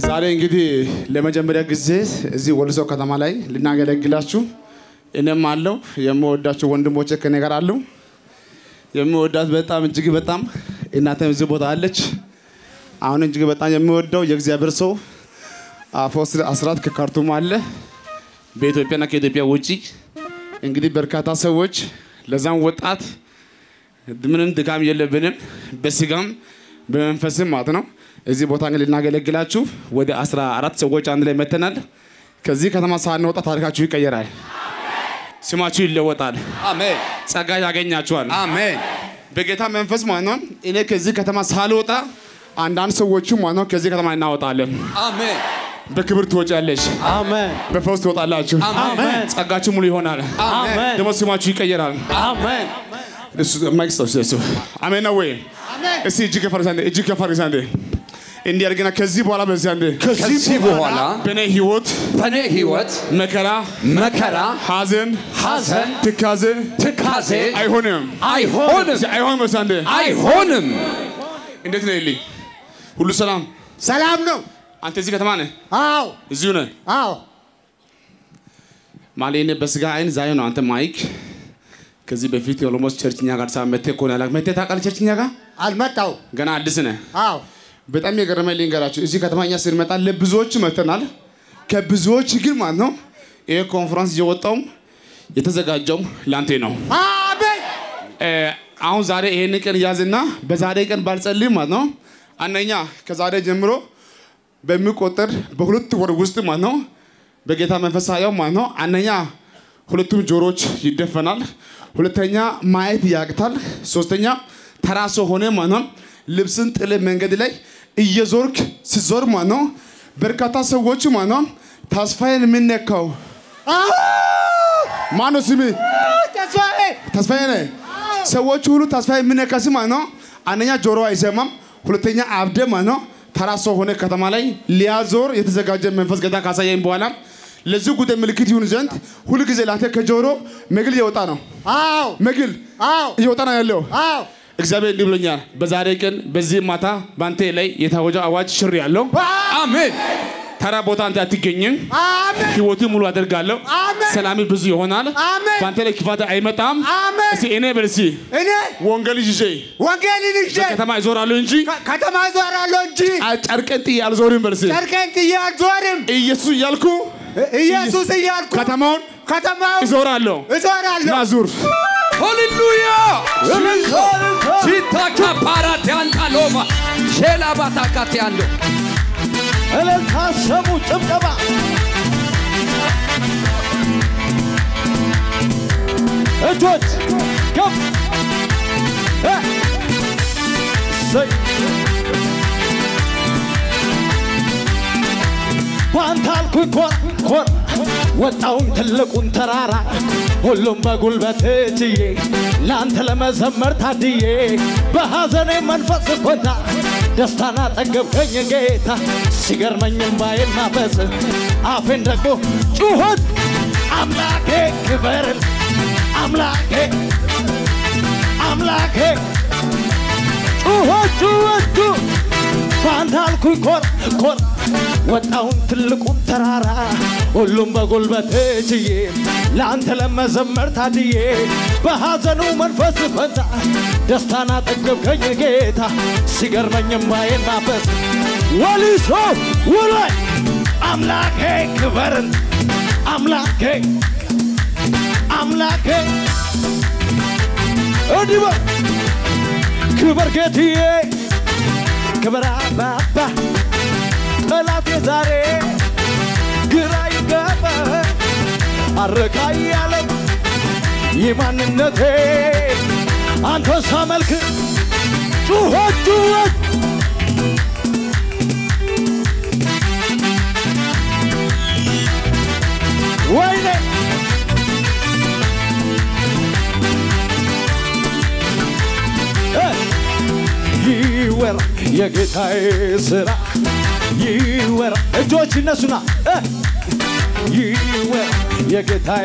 ዛሬ እንግዲህ ለመጀመሪያ ጊዜ እዚህ ወልሶ ከተማ ላይ ልናገለግላችሁ እኔም አለው የምወዳቸው ወንድሞቼ ከኔ ጋር አሉ። የምወዳት በጣም እጅግ በጣም እናቴም እዚህ ቦታ አለች። አሁን እጅግ በጣም የምወደው የእግዚአብሔር ሰው አፖስትል አስራት ከካርቱም አለ። በኢትዮጵያና ከኢትዮጵያ ውጪ እንግዲህ በርካታ ሰዎች ለዛም ወጣት ምንም ድካም የለብንም በስጋም በመንፈስም ማለት ነው። እዚህ ቦታ እንግዲህ ልናገለግላችሁ ወደ አስራ አራት ሰዎች አንድ ላይ መተናል። ከዚህ ከተማ ሳንወጣ ታሪካችሁ ይቀየራል። ስማችሁ ይለወጣል። አሜን ጸጋ ያገኛችኋል። አሜን በጌታ መንፈስ ማለት ነው። እኔ ከዚህ ከተማ ሳልወጣ አንዳንድ ሰዎቹ ማለት ነው ከዚህ ከተማ እናወጣለን። አሜን በክብር ትወጫለሽ፣ አሜን በፈውስ ትወጣላችሁ። አሜን ጸጋችሁ ሙሉ ይሆናል። አሜን ደግሞ ስማችሁ ይቀየራል። አሜን እሱ ማይክ ሰው እሱ አሜን ነው ወይ? እስቲ እጅ ከፈር አንዴ እጅ ከፈር አንዴ እንዲህ አድርገና ከዚህ በኋላ በዚህ አንዴ ከዚህ በኋላ በእኔ ህይወት በእኔ ህይወት መከራ፣ መከራ ሐዘን፣ ሐዘን ትካዜ ትካዜ አይሆንም አይሆንም እስቲ አይሆንም በዚህ አንዴ አይሆንም እንዴት ነህ ልኝ ሁሉ ሰላም ሰላም ነው። አንተ እዚህ ከተማ ነህ አዎ እዚሁ ነህ አዎ ማለት እኔ በስጋ አይን ዛሬ ነው አንተ ማይክ ከዚህ በፊት ኦሎሞስ ቸርችኛ ጋር ሳ መቴ ኮን ያላ መቴ ታውቃለህ ቸርችኛ ጋር አልመጣው። ገና አዲስ ነህ አዎ በጣም የገረመኝ ልንገራችሁ እዚህ ከተማ እኛ ስንመጣ ለብዙዎች መተናል ከብዙዎች ግን ማለት ነው ይሄ ኮንፈረንስ እየወጣውም የተዘጋጀውም ለአንተ ነው አሜን እ፣ አሁን ዛሬ ይሄን ቀን ያዝና በዛሬ ቀን ባልጸልይ ማለት ነው አንደኛ ከዛሬ ጀምሮ በሚቆጠር በሁለት ወር ውስጥ ማለት ነው በጌታ መንፈስ ሳየው ማለት ነው አንደኛ ሁለቱም ጆሮች ይደፈናል፣ ሁለተኛ ማየት ያቅታል፣ ሶስተኛ ተራሶ ሆነ ማለት ነው ልብስን ጥለ መንገድ ላይ እየዞርክ ስዞር ማለት ነው በርካታ ሰዎች ማለት ነው ተስፋዬን የምነካው ማነው ስሜ ተስፋዬ ተስፋዬ ነህ። ሰዎች ሁሉ ተስፋ የሚነካ ስም ማለት ነው። አንደኛ ጆሮ አይሰማም፣ ሁለተኛ አብደ ማለት ነው። ተራ ሰው ሆነ ከተማ ላይ ሊያዞር የተዘጋጀ መንፈስ ጌታ ካሳየኝ በኋላ ለዚህ ጉዳይ ምልክት ይሁን ዘንድ ሁልጊዜ ላንተ ከጆሮ መግል እየወጣ ነው። አዎ መግል አዎ እየወጣ ነው ያለው። አዎ እግዚአብሔር እንዲህ ብሎኛል። በዛሬ ቀን በዚህ ማታ በአንተ ላይ የታወጀው አዋጅ ሽር ያለው አሜን ተራ ቦታ አንተ አትገኝም። አሜን ህይወት ሙሉ አደርጋለሁ። አሜን። ሰላም ብዙ ይሆናል። አሜን። በአንተ ላይ ክፋት አይመጣም። አሜን። እስቲ እኔ በል እስቲ እኔ ወንጌል ይዤ ወንጌልን ይዤ ከተማ ይዞራሉ እንጂ ከ- ከተማ ዞራለሁ እንጂ ጨርቀን ጥዬ አልዞርም። በል እስቲ ጨርቄን ጥዬ አልዞርም። ኢየሱስ እያልኩ ኢየሱስ እያልኩ ከተማውን ከተማውን ይዞራለሁ። እዞራለሁ። ና ዙር። ሃሌሉያ ሲታካ ፓራት ያንጣሎማ ሼላ ባታካት ያለው እልልታ ስሙ ጭብጨባ እጆች ከፍ እ፣ እሰይ። በአንተ አልኩኝ ኮር ኮር ወጣውን ትልቁን ተራራ ሁሉም በጉልበት ችዬ ለአንተ ለመዘመር ታድዬ በሐዘኔ መንፈስ ኮታ ደስታና ጠገብከኝ ጌታ ሲገርመኝም ባይን ማፈስ አፌን ደግሞ ጩኸት አምላኬ ክበርን አምላኬ አምላኬ ጩኸት ጩኸት ጩኸት በአንተ አልኩኝ ኮር ኮር ወጣውን ትልቁን ተራራ ሁሉም በጉልበት ችዬ ለአንተ ለመዘመር ታድዬ በሐዘኑ መንፈስ ፈንታ ደስታን አጠገብከኝ ጌታ ሲገርመኝም ባዬን ማፈስ ወሊሶ ውላይ አምላኬ ክበርን አምላኬ አምላኬ እንዲህ በል ክበር ጌትዬ ክብር አባባ ጠላቴ ዛሬ ግራ ይገባ አረካ ያለው የማንነቴ አንተ ሳመልክ ጩኸት ጩኸት ወይኔ እ ይወራ የጌታዬ ስራ ይወራ እጆች ይነሱና እ ይወራ የጌታዬ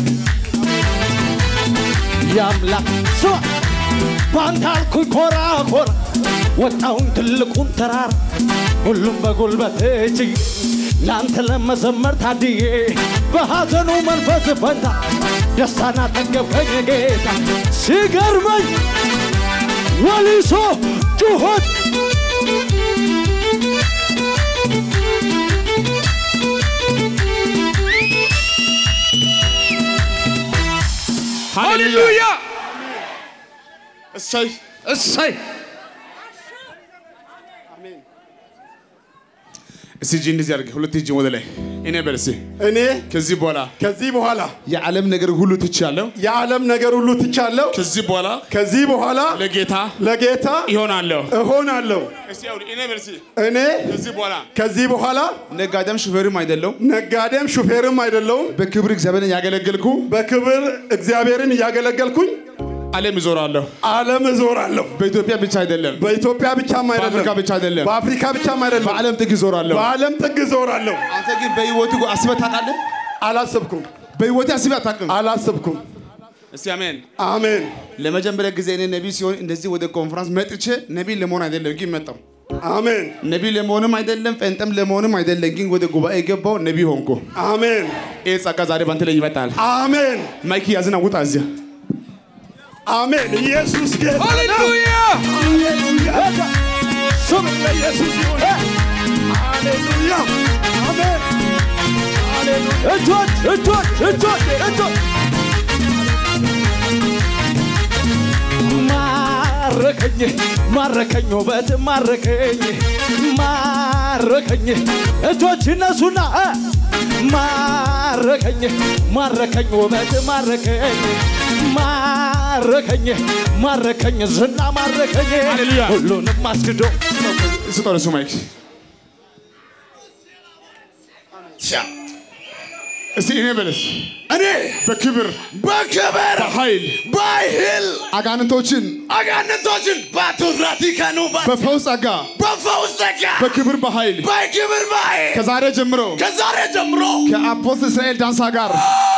የአምላክ ስማ በአንተ አልኩኝ ኮራ ኮራ ወጣውን ትልቁን ተራራ ሁሉም በጉልበት እጅ ለአንተ ለመዘመር ታድዬ በሐዘኑ መንፈስ ፈንታ ደስታን አጠገብከኝ ጌታ ሲገርመኝ ወሊሶ ጩኸት ሃሌሉያ እሰይ እሰይ እስቲ እጅ እንደዚህ አድርግ፣ ሁለት እጅ ወደ ላይ። እኔ በል እስቲ እኔ ከዚህ በኋላ ከዚህ በኋላ የዓለም ነገር ሁሉ ትቻለሁ። የዓለም ነገር ሁሉ ትቻለሁ። ከዚህ በኋላ ከዚህ በኋላ ለጌታ ለጌታ ይሆናለሁ። እሆናለሁ። እስቲ አሁን እኔ በል እስቲ እኔ ከዚህ በኋላ ከዚህ በኋላ ነጋዴም ሹፌርም አይደለሁም። ነጋዴም ሹፌርም አይደለሁም። በክብር እግዚአብሔርን ያገለገልኩ በክብር እግዚአብሔርን እያገለገልኩኝ ዓለም ይዞራለሁ። ዓለም እዞራለሁ። በኢትዮጵያ ብቻ አይደለም፣ በኢትዮጵያ ብቻም አይደለም፣ በአፍሪካ ብቻ አይደለም፣ በአፍሪካ ብቻም አይደለም፣ በዓለም ጥግ ይዞራለሁ። በዓለም ጥግ እዞራለሁ። አንተ ግን በህይወቱ አስበህ ታውቃለህ? አላሰብኩም፣ በህይወቴ አስበህ አታውቅም። አላሰብኩም። እስቲ አሜን። አሜን፣ ለመጀመሪያ ጊዜ እኔ ነቢይ ሲሆን እንደዚህ ወደ ኮንፈረንስ መጥቼ ነቢይ ለመሆን አይደለም ግን መጣሁ። አሜን፣ ነቢይ ለመሆንም አይደለም ፈንጠም ለመሆንም አይደለም ግን ወደ ጉባኤ ገባው ነቢይ ሆንኩ። አሜን፣ ይህ ጸጋ ዛሬ ባንተ ላይ ይመጣል። አሜን፣ ማይክ ያዝና ውጣ እዚያ አሜን። ኢየሱስ ጌታ ነው። ሃሌሉያ ስም ለኢየሱስ ይሁን። ሃሌሉያ፣ አሜን፣ ሃሌሉያ። እጆች እጆች እጆች እጆች ማረከኝ ማረከኝ ውበት ማረከኝ ማረከኝ እጆች እነሱና እ ማረከኝ ማረከኝ ውበት ማረከኝ ማረከኝ ማረከኝ ዝና ማረከኝ ሃሌሉያ። ሁሉንም አስክዶ ስጠው ለሱ ማይክ እስቲ እኔ በለስ እኔ በክብር በክብር በኃይል በኃይል አጋንንቶችን አጋንንቶችን ባቱራቲከኑ በፈውስ ጸጋ በፈውስ ጸጋ በክብር በኃይል በክብር በኃይል ከዛሬ ጀምሮ ከዛሬ ጀምሮ ከአፖስትል እስራኤል ዳንሳ ጋር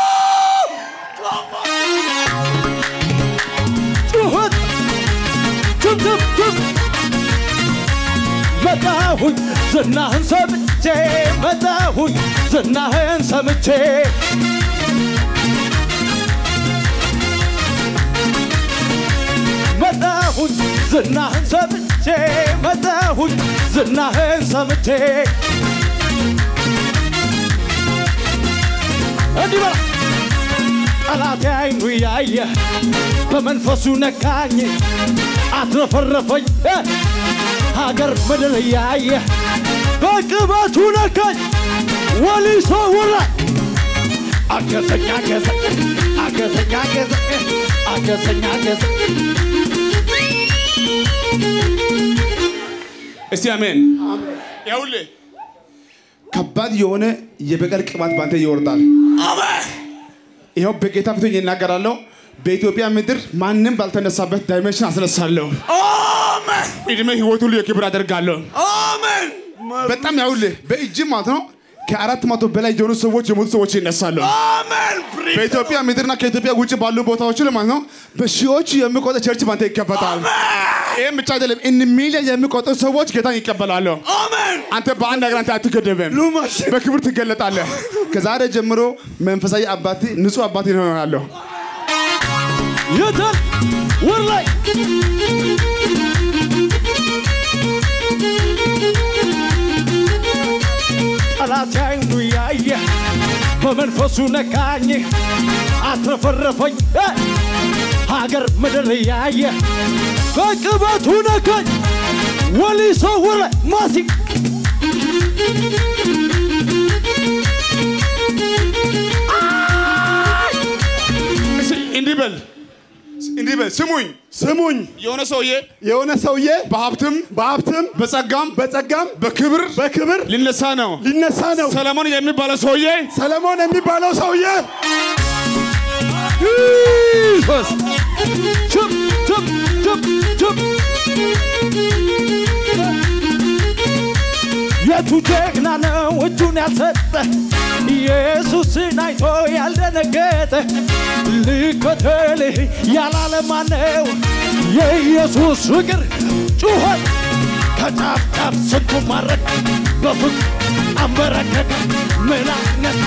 ጩኸት ችብችብ ችብ መጣሁኝ ዝናህን ሰምቼ መጣሁኝ ዝናህን ሰምቼ መጣሁኝ ዝናህን ሰምቼ መጣሁኝ ዝናህን ሰምቼ እንዲህ በላ ጠላቴ አይኑ ያየ በመንፈሱ ነካኝ አትረፈረፈኝ እ ሀገር ምድር ያየ በቅባቱ ነካኝ ወሊሶ ውራ አገዘኝ አገዘኝ አገዘኝ አገዘኝ አገዘኝ አገዘኝ እስቲ አሜን። ይኸውልህ ከባድ የሆነ የበቀል ቅባት ባንተ ይወርዳል። ይኸው በጌታ ፊት ይናገራለሁ። በኢትዮጵያ ምድር ማንም ባልተነሳበት ዳይሜንሽን አስነሳለሁ። እድሜ ህይወት ሁሉ የክብር አደርጋለሁ። አሜን በጣም ያውልህ በእጅ ማለት ነው ከአራት መቶ በላይ የሆኑ ሰዎች የሞቱ ሰዎች ይነሳሉ። አሜን በኢትዮጵያ ምድርና ከኢትዮጵያ ውጭ ባሉ ቦታዎች ላይ ማለት ነው በሺዎች የሚቆጠር ቸርች ባንተ ይከፈታል። ይህም ብቻ አይደለም፣ እን ሚሊዮን የሚቆጠሩ ሰዎች ጌታን ይቀበላሉ። አሜን አንተ በአንድ ነገር አንተ አትገደብም፣ ሉማሽ በክብር ትገለጣለህ። ከዛሬ ጀምሮ መንፈሳዊ አባት ንጹህ አባት ይሆናለሁ። የታል ወር ላይ ጠላት አይኑ ያየ በመንፈሱ ነካኝ አትረፈረፈኝ እ ሀገር ምድር ያየ በቅበቱ ነካኝ ወሊሶ ውረ ማሲ እስኪ እንዲህ በል እንዲህ በል ስሙኝ። ስሙኝ የሆነ ሰውዬ የሆነ ሰውዬ በሀብትም በሀብትም በጸጋም በጸጋም በክብር በክብር ሊነሳ ነው። ሊነሳ ነው ሰለሞን የሚባለው ሰውዬ ሰለሞን የሚባለው ሰውዬ ኢየሱስ ችብ ችብ ችብ ችብ የቱ ጀግና ነው እጁን ያልሰጠ ኢየሱስን አይቶ ያልደነገጠ ልከተልህ ያላለ ማነው? የኢየሱስ ፍቅር ጩኸት ከጫፍ ጫፍ ስንቱ ማረክ በፍቅ አንበረከከ ምን አይነት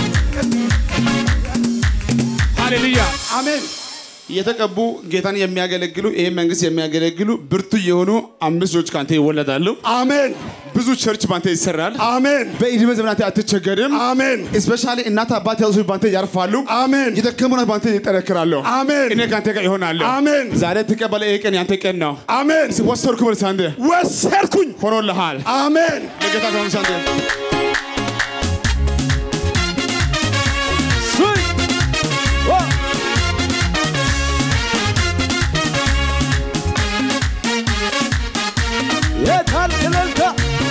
ሃሌሉያ አሜን። የተቀቡ ጌታን የሚያገለግሉ ይህ መንግስት የሚያገለግሉ ብርቱ የሆኑ አምስት ልጆች ከአንተ ይወለዳሉ። አሜን ብዙ ቸርች ባንተ ይሰራል። አሜን በዕድሜ ዘመናት አትቸገርም። አሜን እስፔሻሊ እናት አባት ያሉ ሰዎች ባንተ ያርፋሉ። አሜን የደከሙናት ባንተ ይጠነክራሉ። አሜን እኔ ከአንተ ጋር ይሆናለሁ። አሜን ዛሬ ትቀበለ። ይህ ቀን ያንተ ቀን ነው። አሜን ወሰድኩ መልስ አንተ ወሰድኩኝ ሆኖልሃል። አሜን ለጌታ ከሆንስ አንተ ስይ ኦ የታል እልልታ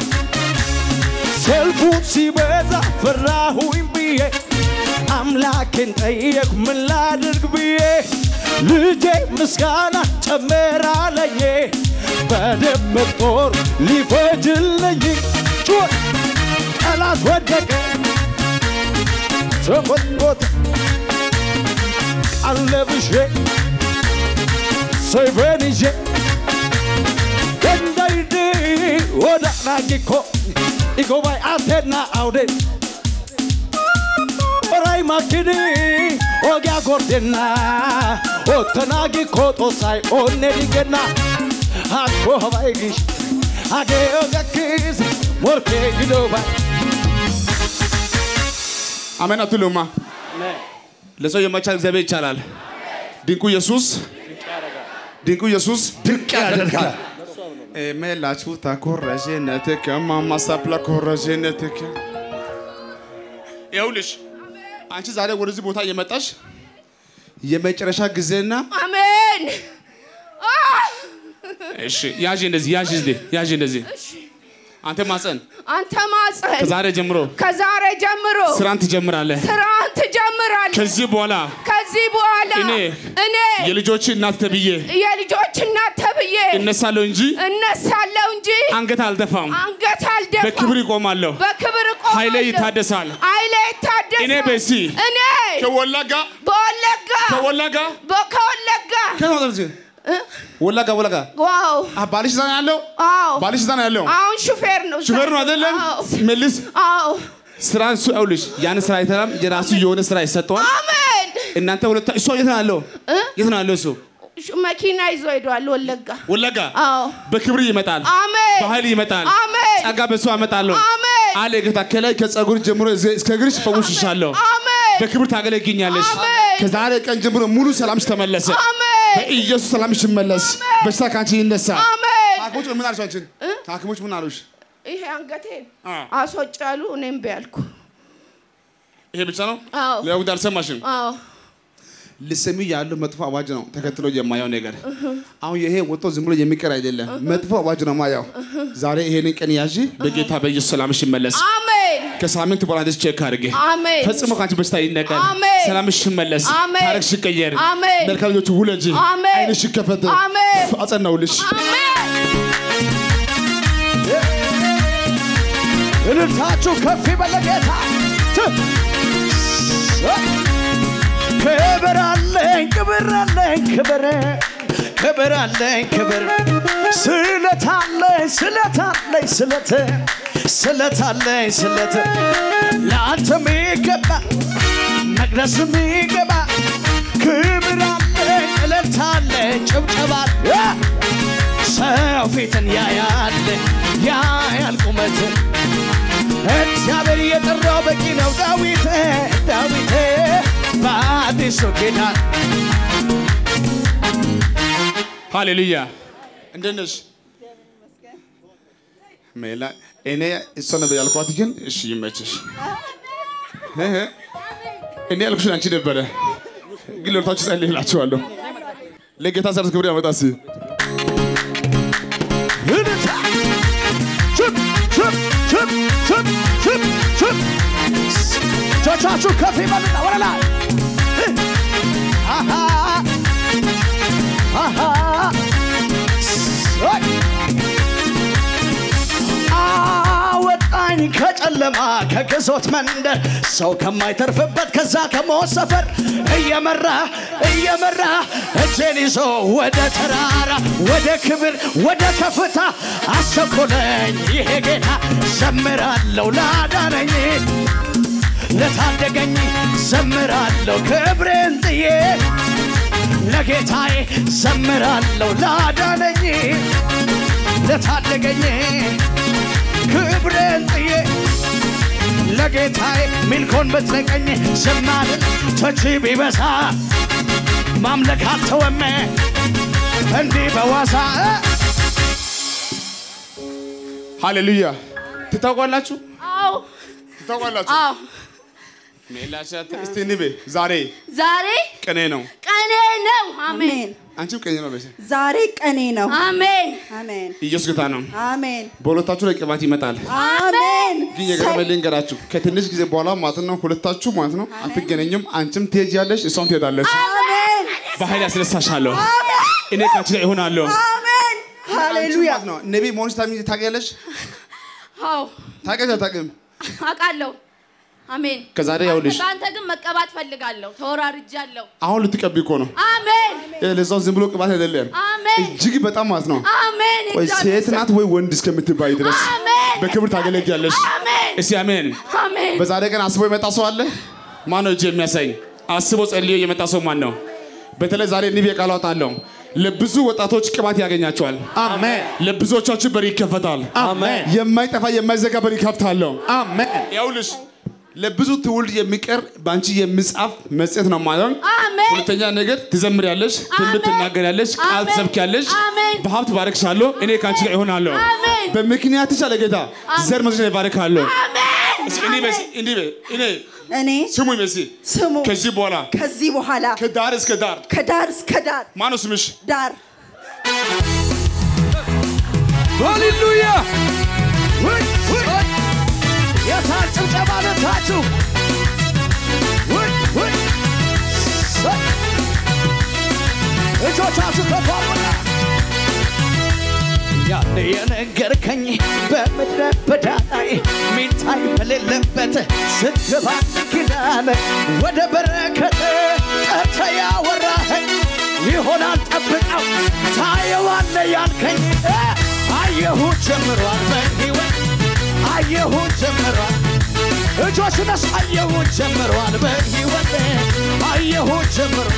ሰልፉን ሲበዛ ፈራሁኝ ብዬ አምላኬን ጠየቅ ምን ላድርግ ብዬ ልጄ ምስጋና ጨመራለኝ በደመቅ ጦር ሊፈጅልኝ ጩኸት ጠላት ወደቀ ተቆጥቆጥ አለብሼ ሰይፌን ይዤ ገንዳይድ ወደ ናጊኮ ኢጎባይ አቴና አውዴ ኦራይ ማኪኒ ኦጊያ ጎርዴና ኦተናጊኮ ጦሳይ ኦኔ ዲጌና አኮ ሀባይ ጊሽ አጌ ኦገኪስ ሞርኬ ጊዶባይ አሜን አትሉማ? ለሰው የማይቻል እግዚአብሔር ይቻላል። ድንቁ ኢየሱስ ድንቁ ኢየሱስ ድንቅ ያደርጋል። ሜላችሁ ተኮረዥነትከ ማማሳፕላ ኮረዥነትከ ይኸውልሽ አንቺ ዛሬ ወደዚህ ቦታ እየመጣሽ የመጨረሻ ጊዜና አሜን። አህ! እሺ ያዥ እንደዚህ ያዥ እንደዚህ ያዥ እንደዚህ አንተ ማፀን አንተ ማፀን ከዛሬ ጀምሮ ከዛሬ ጀምሮ ስራን ትጀምራለህ። ስራን ትጀምራለህ። ከዚህ በኋላ ከዚህ በኋላ እኔ እኔ የልጆች እናት ተብዬ የልጆች እናት ተብዬ እነሳለሁ እንጂ እነሳለሁ እንጂ አንገት አልደፋም። አንገት አልደፋም። በክብር ይቆማለሁ። በክብር እቆማለሁ። ኃይሌ ይታደሳል። ኃይሌ ይታደሳል። እኔ በሲ እኔ ከወለጋ በወለጋ ከወለጋ በ- ከወለጋ ወለጋ ወለጋ ዋው አ ባልሽ እዛ ነው ያለው። አዎ ባልሽ እዛ ነው ያለው። አሁን ሹፌር ነው ሹፌር ነው አይደለም? አዎ መልስ አዎ ስራ እሱ ይኸውልሽ ያን ስራ አይተራም። የራሱ የሆነ ስራ ይሰጠዋል። አሜን እናንተ ሁለታ እሱ የት ነው ያለው? እ? የት ነው ያለው እሱ? ሹ- መኪና ይዞ ሄዷል ወለጋ ወለጋ አዎ በክብር ይመጣል። አሜን በኃይል ይመጣል። አሜን ጸጋ በሱ አመጣለሁ አሜን አለ ጌታ። ከላይ ከጸጉር ጀምሮ እዚህ እስከ እግርሽ ፈውሽሻለሁ። አሜን በክብር ታገለግኛለሽ። አሜን። ከዛሬ ቀን ጀምሮ ሙሉ ሰላምሽ ተመለሰ። አሜን በኢየሱስ ሰላምሽ ይመለስ። በሽታ ከአንቺ ይነሳ። አሜን ሐኪሞች ምን አሉሽ? አንቺን ሐኪሞች ምን አሉሽ? ይሄ አንገቴን አ። አስወጫሉ እኔም ቢያልኩ ይሄ ብቻ ነው? አዎ ሌላ ጉዳይ አልሰማሽም? አዎ ልሰሚ ያለው መጥፎ አዋጅ ነው ተከትሎ የማየው ነገር። አሁን ይሄ ወጥቶ ዝም ብሎ የሚቀር አይደለም፣ መጥፎ አዋጅ ነው ማየው። ዛሬ ይሄንን ቀን ያዢ። በጌታ በኢየሱስ ሰላምሽ ይመለስ። አሜን ከሳምንት በኋላ እንደዚህ ቼክ አድርጌ አሜን ፈጽሞ ከአንቺ በሽታ ይነቀል፣ አሜን። ሰላምሽ ይመለስ፣ አሜን። ታሪክሽ ይቀየር፣ አሜን። መልካም ልጆች ውለጂ፣ አሜን። ዓይንሽ ይከፈት። አሜን። አጸናውልሽ። አሜን እልልታችሁ ከፍ ይበል ለጌታ ት- ክብር አለኝ ክብር አለኝ ክብር ክብር አለኝ ክብር ስለት አለኝ ስለት አለኝ ስለት ስለት አለኝ ስለት ለአንተ ሚገባ መቅደስ ሚገባ ክብር አለኝ እልልታ አለኝ ጭብጨባ አለ። ሰው ፊትን ያያል ያያል ቁመትን እግዚአብሔር የጠራው በቂ ነው። ዳዊት ዳዊት በአዲሱ ኪዳን ሃሌሉያ። እንዴት ነሽ? ሜላ እኔ እሷ ነበር ያልኳት፣ ግን እሺ ይመችሽ። እህ፣ እኔ ያልኩሽ አንቺ ነበረ፣ ግን ለሁለታችሁ ጸልይላችኋለሁ። ለጌታ ሰርስ ክብር ያመጣ እስኪ እልልታ ችብ ችብ ችብ ችብ ችብ ችብ እጆቻችሁ ከፍ ይበሉና ወደ ላይ እህ፣ አሃ አሃ ሰይ አወጣኝ ከጨለማ ጨለማ ከግዞት መንደር ሰው ከማይተርፍበት ከዛ ከሞት ሰፈር እየመራ እየመራ እጄን ይዞ ወደ ተራራ ወደ ክብር ወደ ከፍታ አሰኮለኝ ይሄ ጌታ ዘምራለሁ ላዳነኝ ለታደገኝ ዘምራለሁ ክብሬን ጥዬ ለጌታዬ ዘምራለሁ ላዳነኝ ለታደገኝ ክብሬን ጥዬ ለጌታዬ ሚልኮን ብትነቀኝ ዝማልን ቶች ቢበዛ ማምለክ አልተወም እንዲህ በዋዛ ሃሌሉያ ትታውቋላችሁ አዎ ትታውቋላችሁ አዎ ሜላሻት እስቲ ንቤ ዛሬ ዛሬ ቀኔ ነው ቀኔ ነው። አሜን አሜን። አንቺም ቀኔ ነው በሴ ዛሬ ቀኔ ነው። አሜን አሜን ኢየሱስ ጌታ ነው አሜን በሁለታችሁ ላይ ቅባት ይመጣል አሜን። ግን የገረመኝ ልንገራችሁ ከትንሽ ጊዜ በኋላ ማለት ነው ሁለታችሁ ማለት ነው አትገናኙም አንቺም ትሄጃለሽ እሷም ትሄዳለች አሜን በኃይል ያስነሳሻለሁ እኔ ካንቺ ጋር እሆናለሁ አሜን። ሃሌሉያ ማለት ነው ነቢይ መሆንሽ ታሚ- ታውቂያለሽ አዎ ታውቂያለሽ አታውቂም አውቃለሁ። አሜን ከዛሬ ያውልሽ በአንተ ግን መቀባት ፈልጋለሁ። ተወራርጃለሁ። አሁን ልትቀቢ እኮ ነው አሜን ይሄ ለዛው ዝም ብሎ ቅባት አይደለም አሜን እጅግ በጣም ማለት ነው አሜን ወይ እግዚአብሔር ሴት ናት ወይ ወንድ እስከምትባይ ድረስ አሜን በክብር ታገለግያለሽ አሜን እስቲ አሜን አሜን በዛሬ ቀን አስቦ የመጣ ሰው አለ ማን ነው እጅ የሚያሳኝ አስቦ ጸልዮ የመጣ ሰው ማን ነው በተለይ ዛሬ ንብ የቃሏት አለው ለብዙ ወጣቶች ቅባት ያገኛቸዋል አሜን ለብዙዎቻችሁ በር ይከፈታል አሜን የማይጠፋ የማይዘጋ በር ይከፍታለሁ አሜን ያውልሽ ለብዙ ትውልድ የሚቀር በአንቺ የሚጻፍ መጽሔት ነው ማለት አሜን ሁለተኛ ነገር ትዘምሪያለሽ ትንቢት አሜን። ትናገሪያለሽ ቃል አሜን። ትሰብኪያለሽ አሜን። በሀብት ባረክሻለሁ እኔ ከአንቺ ጋር ይሆናለሁ አሜን። በምክንያትሽ አለ ጌታ ዘር መዝሽ ይባርካለሁ አሜን እስኪ እኔ በሲ እንዲህ በይ እኔ እኔ ስሙኝ በሲ ስሙ ከዚህ በኋላ ከዚህ በኋላ ከዳር እስከ ዳር ከዳር እስከ ዳር ማነው ስምሽ ዳር ሃሌሉያ ውይ ውይ የታል ጭብጨባ ለታችሁ ውይ ውይ ሰይ! እጆቻችሁ ከፍ አድርጉና ያኔ የነገርከኝ በምድረ በዳ ላይ ሚታይ በሌለበት ስትገባ ኪዳን ወደ በረከት ጠርተ ያወራኸኝ ይሆናል ጠብቀው ታየዋለ ያልከኝ እ፣ አየሁት ጀምሯል በሕይወት አየሁት ጀምሯል እጆች ነስ አየሁት ጀምሯል በሕይወት አየሁት ጀምሯል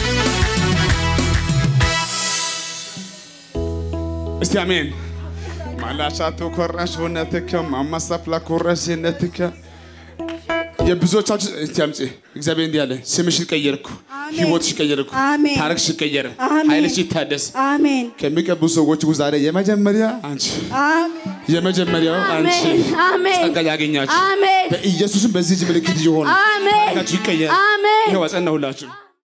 እስቲ አሜን ማላሻቱ ኮራሽ ሆነትከ ማማሳፍላ ኮራሽ ነትከ የብዙዎቻችሁ እስቲ አምጪ እግዚአብሔር እንዲህ አለ ስምሽን ቀየርኩ አሜን። ህይወትሽ ቀየርኩ አሜን። ታሪክሽ ቀየረ አሜን። ኃይልሽ ይታደስ አሜን ከሚቀቡ ሰዎች ውስጥ ዛሬ የመጀመሪያ አንቺ አሜን የመጀመሪያው አንቺ አሜን አሜን ጸጋ ያገኛችሁ አሜን በኢየሱስም በዚህ እጅ ምልክት ይሆን አሜን ታሪካችሁ ይቀየር አሜን ይኸው አጸናሁላችሁ